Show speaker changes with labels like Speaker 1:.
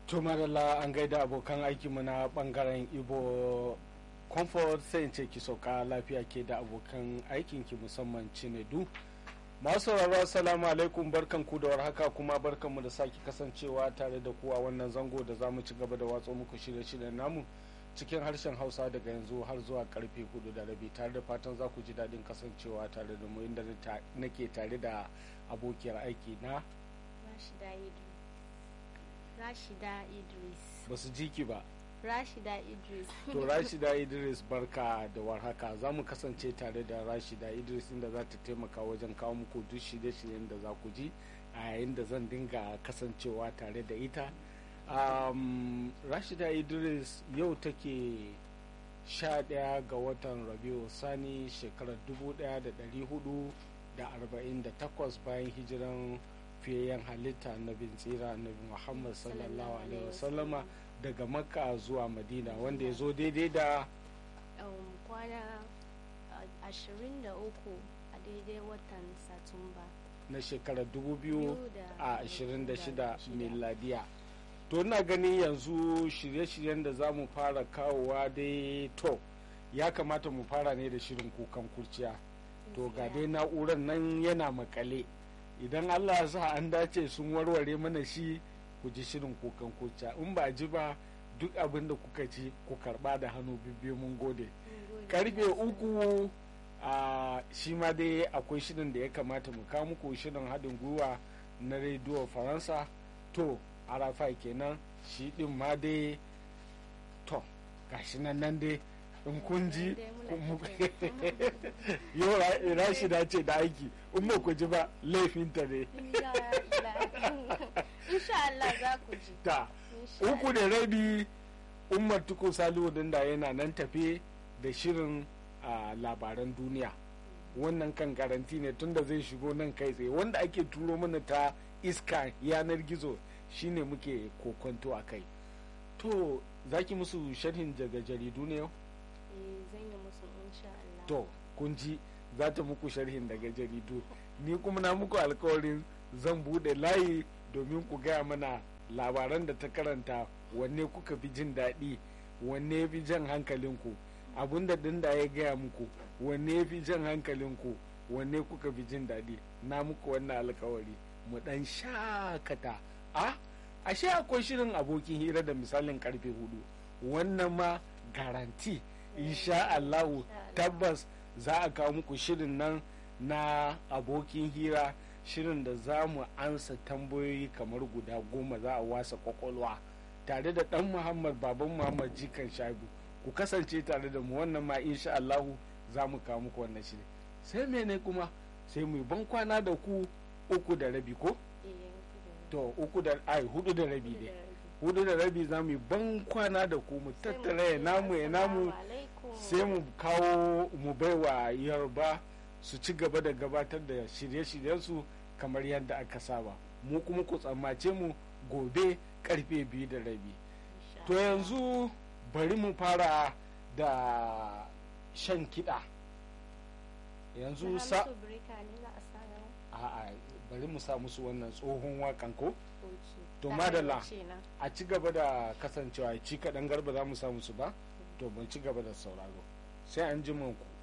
Speaker 1: to madalla an gaida abokan aikinmu na bangaren ibo comfort sai in ce ki sauka lafiya ke da abokan aikinki musamman cinedu masu sauraro assalamu alaikum barkan ku da warhaka kuma barkan mu da sake kasancewa tare da kuwa wannan zango da zamu ci gaba da watso muku shirye-shiryen namu cikin harshen hausa daga yanzu har zuwa karfe hudu da rabi tare da fatan za ku ji daɗin kasancewa tare da mu inda nake tare da abokiyar aiki na
Speaker 2: Rashida Idris. Rashida Idris.
Speaker 1: ba su ji ki ba
Speaker 2: Rashida Idris.
Speaker 1: to rashida idris barka da warhaka za mu kasance tare da rashida idris inda za ta taimaka wajen kawo muku duk shirye-shiryen da za ku ji a yayin da zan dinga kasancewa tare da ita um, rashida idris yau take sha ɗaya ga watan rabiu sani shekarar 1448 bayan hijiran fiyayyen halitta na bin tsira nabi muhammad sallallahu alaihi wasallama daga makka zuwa madina wanda ya zo daidai da
Speaker 2: Um, kwana uh, 23 a daidai watan Satumba.
Speaker 1: na shekarar
Speaker 2: Biyu da
Speaker 1: 2026
Speaker 2: shida.
Speaker 1: miladiya to ina gani yanzu shirye-shiryen da za mu fara kawowa dai to ya kamata mu fara ne da shirin kukan kurciya to ga dai na'urar nan yana makale idan allah ya sa an dace sun warware mana shi ku ji shirin kukan kurciya in ba ji ba duk abin da kuka ci ku karba da hannu bibbiyu mun gode karfe uku a shi ma dai akwai shirin da ya kamata mu kawo muku shirin haɗin gwiwa na rediyo faransa to arafa kenan shi ɗin ma dai to gashi nan nan dai in kun ji yau rashida ce da aiki in ba ku ji ba laifinta ne
Speaker 2: Insha Allah za ku ji.
Speaker 1: ta
Speaker 2: Insha
Speaker 1: uku da rabi umar tuku salihu da yana nan tafe da shirin a labaran duniya wannan kan garanti ne tunda zai shigo nan kai tsaye wanda ake turo mana ta iska yanar gizo shine muke kokonto a kai to zaki musu sharhin daga jaridu ne yau
Speaker 2: Eh, zan yi musu insha Allah.
Speaker 1: to kun ji za ta muku sharhin daga jaridu ni kuma na muku alkawarin zan bude layi domin ku gaya mana labaran da ta karanta wanne kuka fi jin daɗi wanne ya fi jan hankalinku abun da dinda ya gaya muku wanne ya fi jan hankalinku wanne kuka fi jin daɗi na muku wannan alkawari mu ɗan shakata a ashe akwai shirin abokin hira da misalin karfe hudu wannan ma garanti insha Allahu tabbas za a kawo muku shirin nan na abokin hira shirin da za mu ansa tambayoyi kamar guda goma za a wasa kwakwalwa tare da dan muhammad baban muhammad jikan shaibu ku kasance tare da mu wannan ma insha Allahu za mu kawo muku wannan shirin sai mene kuma sai mu yi ban kwana da ku uku da rabi ko
Speaker 2: Eh, uku da-
Speaker 1: to uku da ai hudu da rabi
Speaker 2: uku da
Speaker 1: ne
Speaker 2: rabi.
Speaker 1: hudu da rabi za mu yi ban kwana da ku mu
Speaker 2: Sai mu
Speaker 1: tattara ya
Speaker 2: ce
Speaker 1: namu ya namu
Speaker 2: assalamu alaikum.
Speaker 1: sai mu kawo mu baiwa yarba su ci gaba da gabatar da shirye-shiryensu kamar yadda aka saba mu kuma ku tsammace mu gobe karfe biyu da rabi
Speaker 2: Insha
Speaker 1: to
Speaker 2: Allah.
Speaker 1: yanzu bari mu fara da shan kiɗa yanzu
Speaker 2: Na
Speaker 1: sa
Speaker 2: musu birika ne za a sa yau?
Speaker 1: a'a bari mu sa musu wannan tsohon wakan ko
Speaker 2: Okay.
Speaker 1: To,
Speaker 2: Da
Speaker 1: madalla.
Speaker 2: arewaci na.
Speaker 1: a ci gaba da kasancewa ci kaɗan garba za mu sa musu ba to mun ci gaba da sauraro sai an ji ku